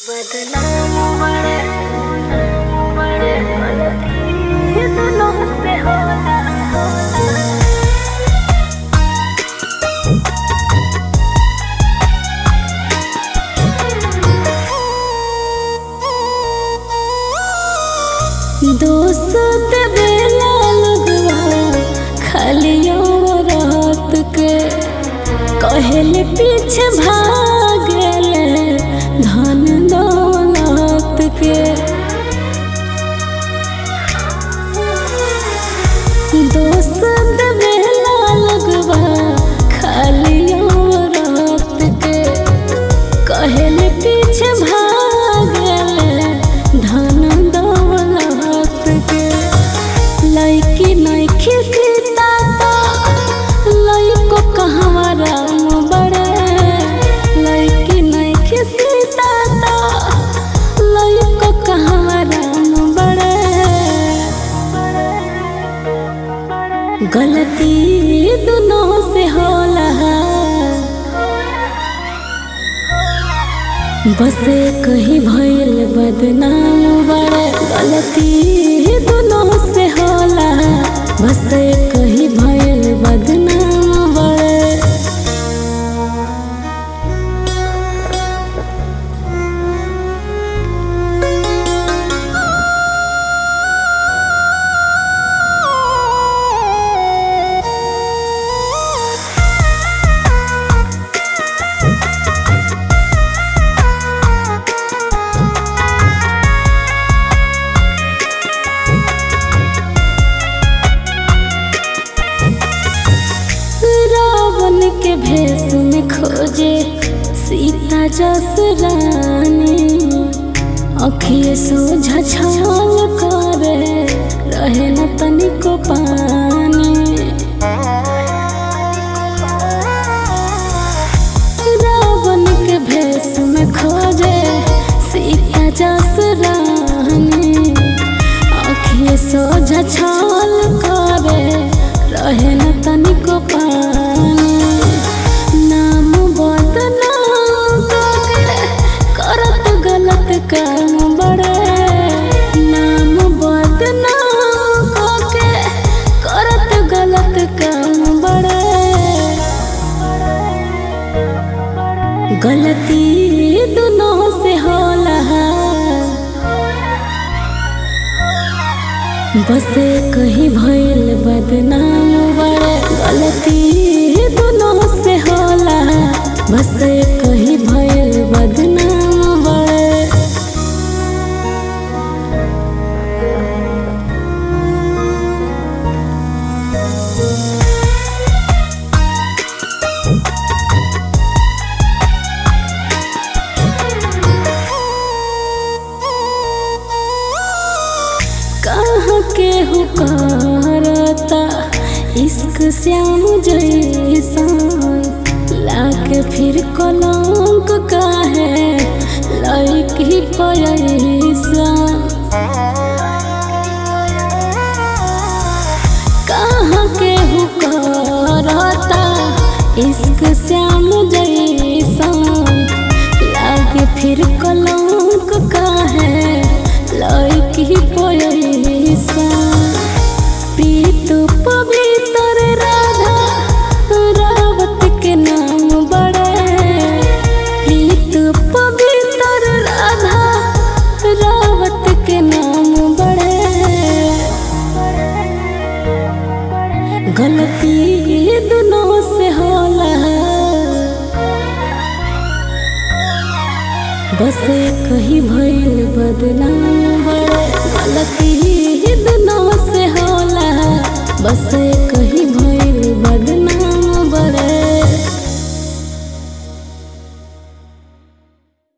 बदनाम बड़े बड़े गलती दोनों से होला दोस्त बेला लगवा खाली रात के कहले पीछे भागल धन दौलत के दोस्त बेला लगवा खाली रात के कहले पीछे भागल धन दौलत के लैकी नैखी सीता तो लैको कहवा राम बड़े लैकी नैखी सीता तो लैको कहवा राम बड़े गलती दोनों से होला बसे कहीं भइल बदनाम बड़े गलती दोनों से होला बसे कहीं भइल बदनाम बड़े रावण के भेष में खोजे सीता जस रानी अखिए सोझा छाल करे रहे न तनिको पानी रावण के भेष में खोजे सीता जस रानी आँखिए सोझा छाल करे रहे न तनिको पानी नाम बदनाम करके करत गलत काम बड़े नाम बदनाम करके करत गलत काम बड़े गलती दोनों से होला बसे कहीं भइल बदनाम बड़े गलती दोनों से होला बसे कहीं भइल बदनाम बड़े कहाँ के हुकारता इश्क श्याम जैसन लाके फिर कलंक काहे लैकी पैसा कहाँ के हुकारता इश्क श्याम जैसन लागे फिर कलंक काहे लैकी पैसा प्रीत पवित्र राधा रावत के नाम बड़े प्रीत पवित्र राधा रावत के नाम बड़े गलती दोनों से होला बसे कहीं भइल बदनाम बड़े गलती दोनों से होला बसे कहीं